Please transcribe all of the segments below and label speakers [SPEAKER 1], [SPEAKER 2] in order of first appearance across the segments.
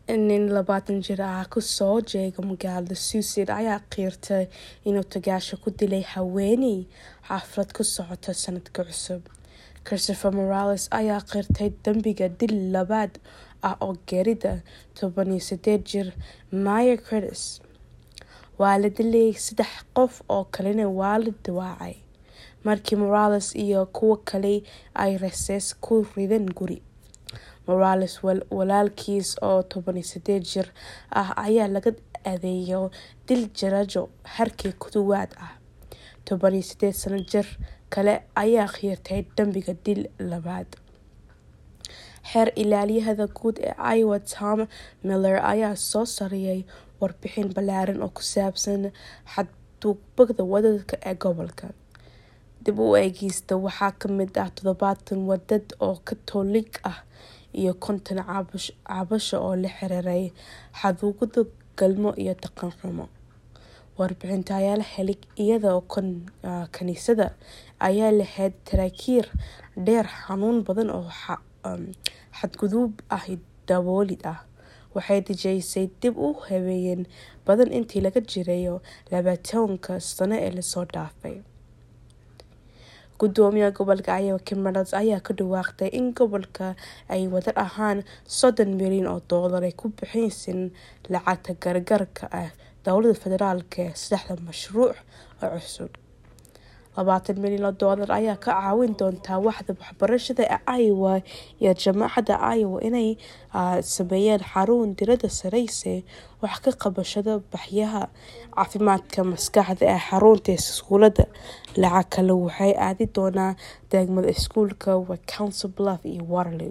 [SPEAKER 1] nin labaatan jir ah kusoo jeega magaalada suusid ayaa qiirtay inuu tagaasho ku dilay haweeney xaflad ku socota sanadka cusub christopher morales ayaa qirtay dambiga dil labaad ah oo geerida toban iyo sideed jir maya critis waa la dilay saddex qof oo kalena waa la dawaacay markii morales iyo kuwo kale ay rasees ku rideen guri morales walaalkiis oo toban iyo sideed jir ah ayaa laga adeeyo dil jarajo harkii kuduwaad ah toban iyo sideed sano jir kale ayaa khiirtay dambiga dil labaad xeer ilaaliyahada guud ee iowa tom miller ayaa soo sariyay warbixin ballaaran oo ku saabsan xadgudubada wadadka ee gobolka dib u eegista waxaa kamid ah toddobaatan wadad oo katoolig ah iyo konton cabasho oo la xiriiray xadgudubada galmo iyo dhaqan xumo warbixinta ayaa la helay iyadoo kaniisada ayaa lahayd taraakiir dheer xanuun badan oo xadgudub ah daboolid ah waxay dejiysay dib u habeeyeen badan intii laga jirayo labaatanka sano ee lasoo dhaafay gudoomiyaha gobolka iowa kim reynolds ayaa ka dhawaaqday in gobolka ay wadar ahaan soddon milyan oo doolar ay ku bixinaysan lacagta gargaarka ah dowlada federaalk ee saddexda mashruuc oo cusub labaatan milyan oo doolar ayaa ka caawin doontaa waxda waxbarashada ee iowa iyo jaamacadda iowa inay sameeyaan xarun dirada sareyse wax ka qabashada baxyaha caafimaadka maskaxda ee xarunta iskuulada lacag kale waxay aadi doonaa degmada iskuulka wa council bluff iyo waterloo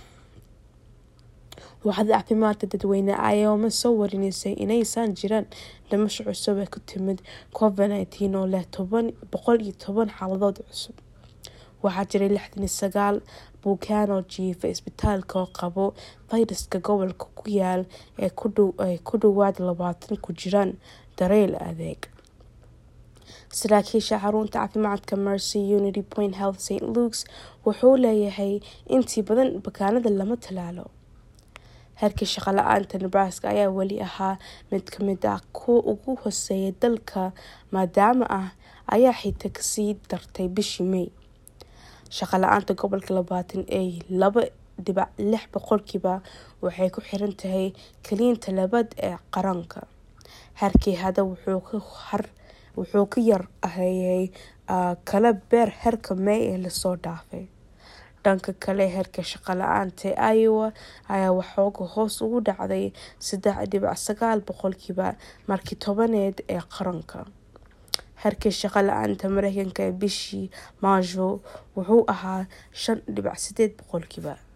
[SPEAKER 1] waxda caafimaadka dadweyne iowa soo warinaysay inaysan jiraan dhimasho cusub ee ku timid covid nineteen oo leh boqol iyo toban xaaladood cusub waxaa jiray lixdan iyo sagaal bukaan oo jiifa isbitaalka oo qabo fayraska gobolka ku yaal ee ku dhawaad labaatan ku jiraan dareyl adeeg saraakiisha xarunta caafimaadka mercy unity point health st luks wuxuu leeyahay intii badan bakaanada lama talaalo heerkii shaqo la-aanta nebraska ayaa weli ahaa mid kamid ah kuwa ugu hoseeya dalka maadaama ah ayaa xita kasii dartay bishii may shaqo la-aanta gobolka labaatan ee laba dhibac lix boqolkiiba waxay ku xiran tahay kaliinta labaad ee qaranka heerkii hada wuxuu ka yar ahayay kala beer heerka may ee lasoo dhaafay dhanka kale heerka shaqo la-aanta ee iowa ayaa waxooga hoos ugu dhacday saddex dhibac sagaal boqolkiiba markii tobaneed ee qaranka heerkii shaqo la-aanta mareykanka ee bishii maajo wuxuu ahaa shan dhibac sideed boqolkiiba